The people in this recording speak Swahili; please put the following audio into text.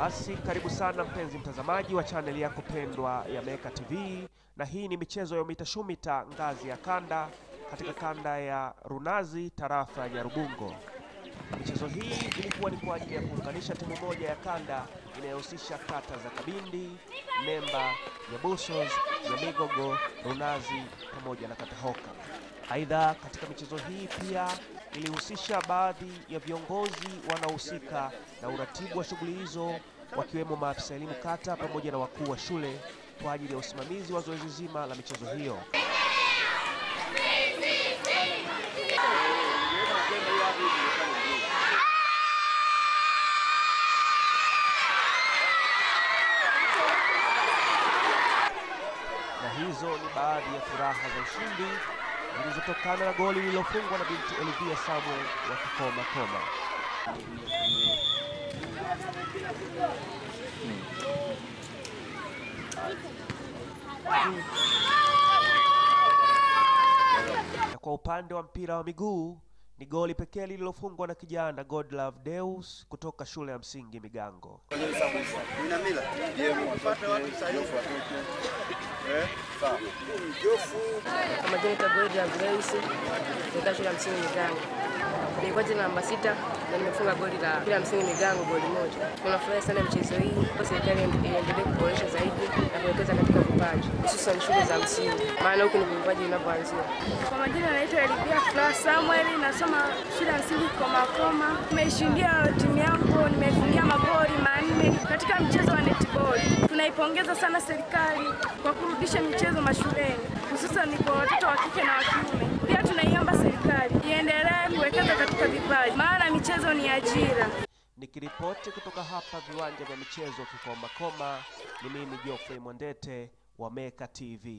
Basi karibu sana mpenzi mtazamaji wa chaneli yako pendwa ya Meka TV, na hii ni michezo ya UMITA SHUMITA ngazi ya kanda katika kanda ya Runazi tarafa ya Nyarubungo. Michezo hii ilikuwa ni kwa ajili ya kuunganisha timu moja ya kanda inayohusisha kata za Kabindi, Nemba, Nyabusos, Nyamigogo, Runazi pamoja na Katahoka. Aidha, katika michezo hii pia ilihusisha baadhi ya viongozi wanaohusika na uratibu wa shughuli hizo wakiwemo maafisa elimu kata pamoja na wakuu wa shule kwa ajili ya usimamizi wa zoezi zima la michezo hiyo. na hizo ni baadhi ya furaha za ushindi zilizotokana na goli lililofungwa na binti Olivia Samuel wa Kikoma Koma. Na kwa upande wa mpira wa miguu ni goli pekee lililofungwa na kijana Godlove Deus kutoka shule ya msingi Migango. Kwa majina naitwa Gloria Grace, nikaa shule ya msingi Migango. Nilikuwa jina namba sita na nimefunga goli la shule ya msingi Migango goli moja. Tunafurahi sana michezo hii kwa serikali iendelee kuboresha zaidi na kuwekeza katika vipaji hususan shule za msingi, maana huku ni vipaji vinavyoanzia. Kwa majina naitwa Elipia Fla Samuel, nasoma shule ya msingi Komakoma. Nimeishindia timu yangu, nimefungia magoli manne katika mchezo wa netball. Tunaipongeza sana serikali kwa kurudisha michezo mashuleni, hususan kwa watoto wa kike na wa kiume. Pia tunaiomba serikali iendelee kuwekeza katika vipaji, maana michezo ni ajira. Nikiripoti kutoka hapa viwanja vya michezo Kikoma Koma, ni mimi Geoffrey Mwandete wa Meka TV.